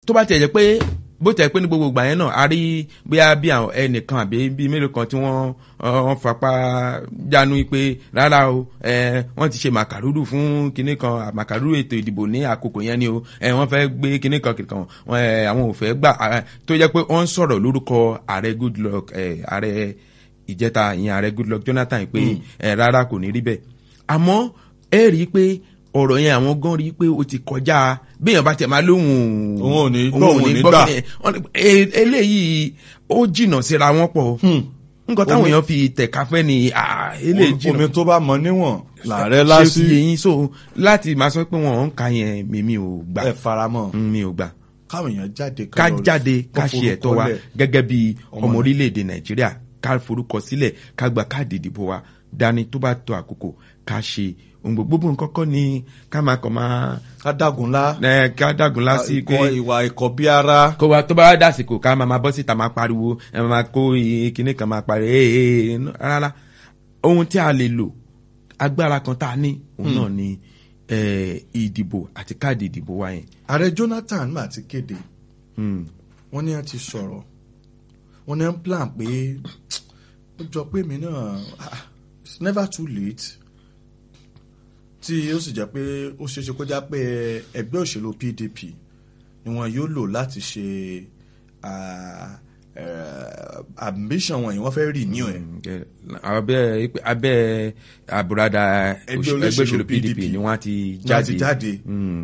tó bá tiẹ̀ jẹ́ pé bó tẹ̀ pé ní gbogbo ìgbà yẹn náà a rí bóyá bí àwọn ẹnìkan àbí bíi mélòó kan tí wọ́n wọ́n fapá jánu pé rárá o ẹ wọ́n ti ṣe màkàrúrù fún kinní kan màkàrúrù ètò ìdìbò ní àkókò yẹn ni o ẹ wọ́n fẹ́ gbé kinní kan kinní kan wọn ẹ àwọn ò fẹ́ gbà ẹ, tó jẹ́ pé wọ́n ń sọ̀rọ̀ lórúkọ ààrẹ Goodluck ẹ ààrẹ ìjẹta ìyẹn ààrẹ Goodluck Jonathan pé ẹ rárá kò ní rí bẹ́ẹ̀ àmọ́ ẹ rí i pé ọ̀rọ̀ yẹn àwọn gan rí i pé ó ti kọjá béèyàn bá tẹ̀ máa lóhùn Òun ò ní gbọ́, òun ò ní gbà. kíni ẹ̀. Wọ́n ní, e- eléyìí ó jìnnà síra wọn pọ̀ nǹkan táwọn èèyàn fi tẹ̀ka fẹ́ ni ah, eléyìí jìnnà omi tó bá mọ níwọ̀n làárẹ̀ ṣé lásì ó ti yé yín so láti máa sọ pé wọn ń ka yẹn mímí ò gbà ẹ faramọ́ Mm, mi ò gbà káwọn èèyàn jáde ká lọ- jáde ká kó ṣe ẹ̀tọ́ wa forúkọ lẹ̀. gẹ́gẹ́ bí Ọmọ ọmọ orílẹ̀-èdè nàìjíríà ká forúkọ sílẹ̀ ká gba káàdì ìdìbò wa dání tó bá tó àkókò ká ṣe ohun gbogbo gbogbo nǹkan kọ́ ni ká máa kàn máa ká dágunlá ẹ, ká dàgùn lásì pé ìkọ ìwà ìkọ̀ bí ara kó wa tó bá dàsìkò ká máa máa bọ́ síta máa pariwo ẹ máa kó iye kinní kan máa pariwo ee ee rárá ohun tí a lè lò agbára kan tá a ní òun náà ni eh, ìdìbò àti káàdì ìdìbò wa yẹn. ààrẹ Jonathan mà ti kéde Mm. wọ́n ní a ti sọ̀rọ̀ wọ́n ní a ń plan pé ó jọ pé mi náà ah, it's never too late tí ó sì jẹ́ pé ó ṣeéṣe kó já pé ẹgbẹ́ òṣèlú PDP ni wọn yóò lò láti ṣe ah, eh, ambition wọn yìí wọ́n fẹ́ renew ẹ̀. Ẹ, abẹ́ abẹ́ àbúradà Ẹgbẹ́ ẹgbẹ́ òṣèlú olóṣèlú PDP PDP ni wọ́n ti jáde jáde. jáde Mm.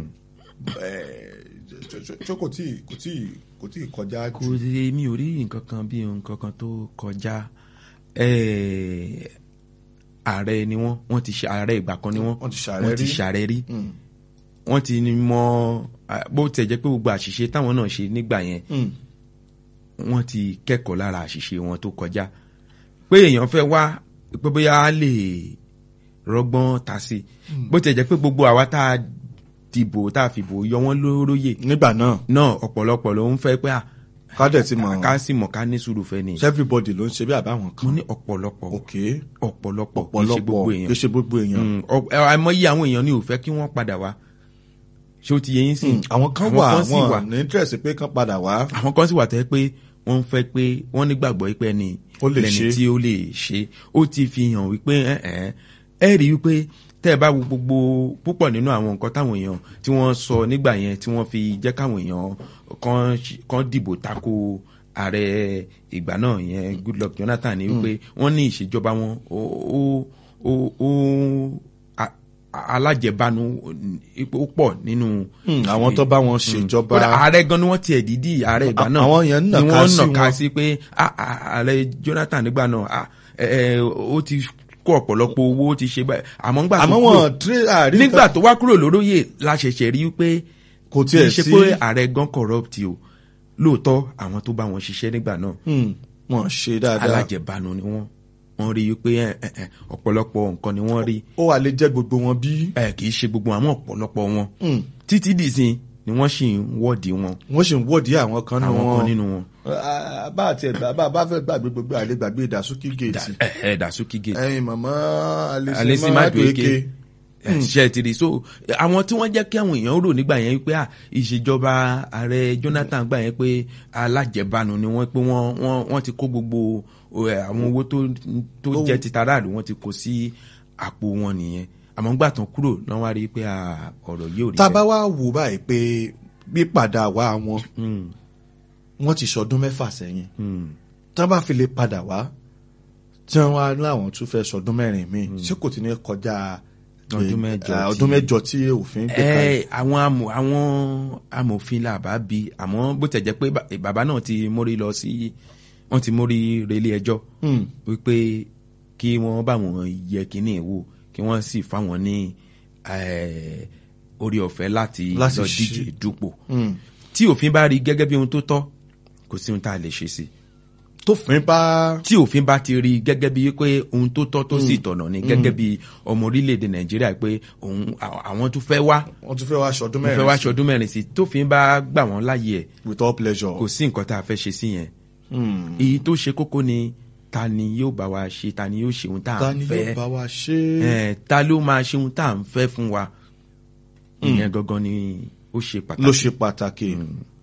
ṣé kò tí kò tí kò tí kọjá kò jù rí mi ò rí nǹkan kan bí nǹkan kan tó kọjá Eh, ààrẹ ni wọ́n wọ́n ti ṣe ààrẹ ìgbà kan ni wọ́n Wọ́n ti ṣààrẹ wọ́n ti rí. ṣààrẹ rí Mm. wọ́n ti mọ ah, bó tẹ̀ jẹ́ pé gbogbo àṣìṣe táwọn náà ṣe nígbà yẹn Mm. wọ́n ti kẹ́kọ̀ọ́ lára àṣìṣe wọn tó kọjá pé èèyàn fẹ́ wá pé bóyá á lè rọgbọ́n ta sí bó tẹ̀ jẹ́ pé gbogbo àwa tá a dìbò tá a fìbò yọ wọ́n lóróyè nígbà náà náà ọ̀pọ̀lọpọ̀ ló ń fẹ́ pé à kádẹ̀ ti mọ̀ ká sì mọ̀ ká ní sùúrù fẹ́ ni everybody ló ń ṣe bí àbáwọn mo kan ní ọ̀pọ̀lọpọ̀ ok ọ̀pọ̀lọpọ̀ kì í ṣe ọ̀pọ̀lọpọ̀ gbogbo kì í èèyàn ṣe gbogbo èèyàn Mm, ọ- ẹ- àìmọye àwọn èèyàn ni ò fẹ́ kí wọ́n padà wá ṣé ó ti yẹ yín sí Mm, àwọn kan wà sì wà wọn ní interest pé kán padà wá àwọn kan sì wà tẹ́ pé wọ́n fẹ́ pé wọ́n nígbàgbọ́ pé ẹni Ó lè lẹni ṣe. tí ó lè ṣe ó ti fi hàn wípé ẹ ẹ ẹ rí wípé tẹ́ ẹ bá wo gbogbo púpọ̀ nínú àwọn nǹkan táwọn èèyàn tí wọ́n sọ nígbà yẹn tí wọ́n fi jẹ́ káwọn èèyàn kan ṣ- kan dìbò tako ààrẹ ìgbà náà yẹn Goodluck Jonathan ni wípé wọ́n ní ìṣèjọba wọn ó ó ó ó a- a- alájẹbánu ó pọ̀ nínú Mm, àwọn tó bá wọn ṣèjọba kódà ààrẹ gan ni wọ́n tiẹ̀ dídì ààrẹ ìgbà À- náà àwọn yẹn ń ni nàka wọ́n sí nàka wọn. sí pé ah, ah, ààrẹ Jonathan nígbà náà ah, ẹ, ẹ, ó ti kó ọ̀pọ̀lọpọ̀ owó ó ti ṣe báyìí àmọ́ nígbà tó àmọ́ kúrò wọn tré àrí nígbà tó wá kúrò lóróyè la ṣẹ̀ṣẹ̀ rí pé kò kì tiẹ̀ í ṣe sí pé ààrẹ gan corrupt o lóòótọ́ àwọn tó bá wọn ṣiṣẹ́ nígbà náà Mm, wọn ṣe dáadáa alájẹbánu ni wọ́n wọ́n rí i pé ẹ, ẹ, ẹ, ọ̀pọ̀lọpọ̀ nǹkan ni wọ́n rí ó wà lè jẹ́ gbogbo wọn bí ẹ, kì í ṣe gbogbo àwọn ọ̀pọ̀lọpọ̀ wọn Mm, títí dìsín ni wọ́n sì ń wọ́ọ̀dì wọn wọ́n sì ń wọ́ọ̀dì àwọn kan nínú àwọn wọn kan nínú wọn. Ah, bá àti ẹ̀gbá bá bá fẹ́ gbàgbé gbogbo àlè gbàgbé ìdásókè géètì ẹ ẹ Dasuki Gate ẹyin màmá Alesi alẹ́sìmá Madueke Madueke ṣe ti rí so àwọn tí wọ́n jẹ́ kí àwọn èèyàn rò nígbà yẹn pé à, ìṣèjọba ààrẹ Jonathan gbà yẹn pé alájẹbánu ni wọ́n pé wọ́n wọ́n wọ́n ti kó gbogbo ẹ, àwọn owó tó tó Owó. jẹ́ ti taráàlú wọ́n ti kó sí àpò wọn nìyẹn àmọ́ gbà tán kúrò náà wá rí i pé à, ọ̀rọ̀ yìí ò rí tá a bá bẹ́ẹ̀. wá wò báyìí pé pípadà wá wọn Mm, wọ́n ti sọdún mẹ́fà sẹ́yìn mm. tí wọ́n bá fi lè padà wá tí wọ́n wá láwọn tún fẹ́ sọdún mẹ́rin míì ṣé kò ti ní kọjá Ọdún mẹ́jọ eh, tí- ọdún mẹ́jọ tí òfin gbé kalẹ̀ ẹ àwọn amò àwọn amòfin là bá bi àmọ́ bó tẹ̀ jẹ́ pé ba- bàbá náà ti mórí lọ sí wọ́n ti mórí relé ẹjọ́ Mm. wípé kí wọ́n bá wọn yẹ kínní wò kí wọ́n sì fáwọn ní eh, orí ọ̀fẹ́ láti Láti lọ ṣe- díje dupò Mm. tí òfin bá rí gẹ́gẹ́ bí ohun tó tọ́ kò sí ohun tá a lè ṣe sí i tófin bá tí òfin bá ti rí gẹ́gẹ́ bí pé ohun tó tọ́ tó sì tọ̀nà ni gẹ́gẹ́ bí ọmọ orílẹ̀-èdè nàìjíríà pé òun àwọn tó fẹ́ wá wọ́n tún fẹ́ wá sọdún mo fẹ́ mẹ́rin wá sí. ṣọdún mẹ́rin sí tófin bá gbà wọ́n láàyè ẹ̀ with all pleasure. kò sí nǹkan tá a fẹ́ ṣe sí yẹn Mm. èyí tó ṣe kókó ni ta ni yóò bá wa ṣe ta ni yóò ṣe ohun tá ta à ń ni yóò fẹ́ bá wa ṣe é. Eh, ta ló máa ṣe ohun tá à ń fẹ́ fún wa ìyẹn gangan ni ó ṣe ló pàtàkì ṣe pàtàkì.